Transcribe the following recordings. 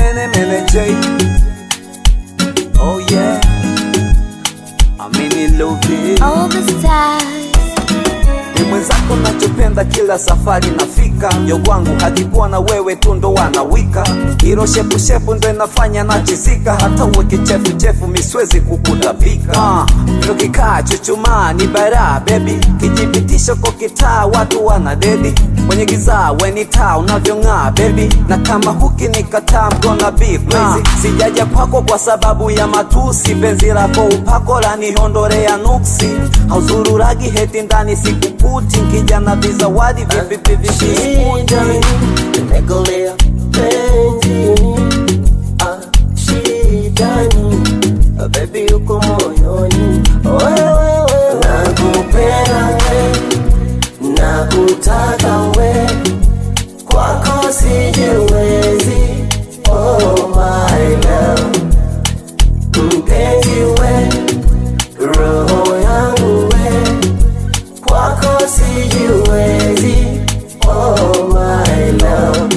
mene mene J. Oh yeah. I'm in love it. All the stars. Ni mwenzako nachopenda kila safari nafika yo kwangu hakikuwa na wewe tu ndo wanawika hilo shepushepu ndo inafanya nachizika hata uwe kichefuchefu miswezi kukutapika uh, ndo kikaa chuchumaa ni bara bebi kijipitisho kwa kitaa watu wana dedi kwenye giza weni taa unavyong'aa bebi na kama huki nikataa mgona beef crazy sijaja kwako kwa sababu ya matusi penzi lako upako lanihondorea nuksi hauzururagi heti ndani sikukuti nkija na vizawadi vipi vipi Shida visikuti nimekolea penzini, ah, shida ni ah, baby uko moyoni, wewe nakupenda we, nakutaka we, kwako sijiwezi, oh my love, mpenzi we, roho yangu we kwako sijiwezi, oh my love.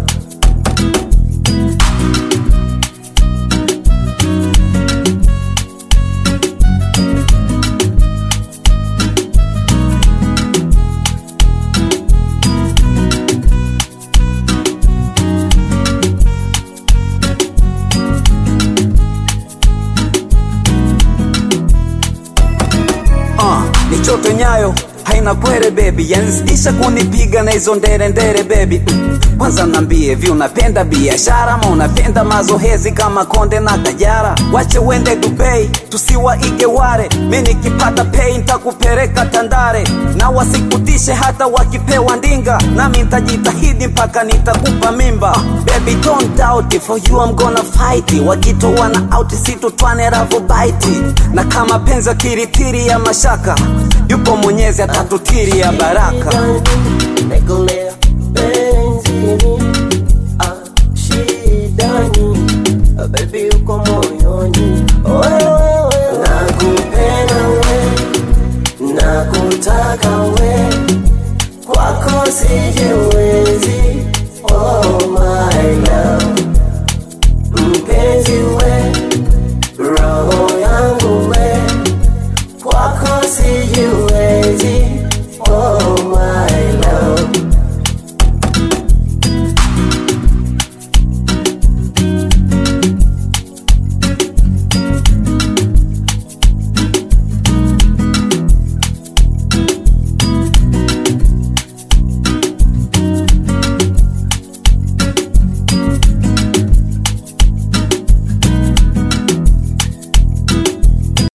uh, ni choto nyayo haina kwere bebi yanzidisha kunipiga na hizo ndere ndere bebi mm. kwanza nambie vi unapenda biashara ama unapenda mazohezi kama konde na kajara wache wende dubei tusiwaige ware mi nikipata pei ntakupeleka tandare na wasikutishe hata wakipewa ndinga nami ntajitahidi mpaka nitakupa mimba baby don't doubt it, for you I'm gonna fight it. wakitoa na out situtwane ravobaiti na kama penzi kiritiri ya mashaka yupo mwenyezi atatutiri ya baraka Nikolea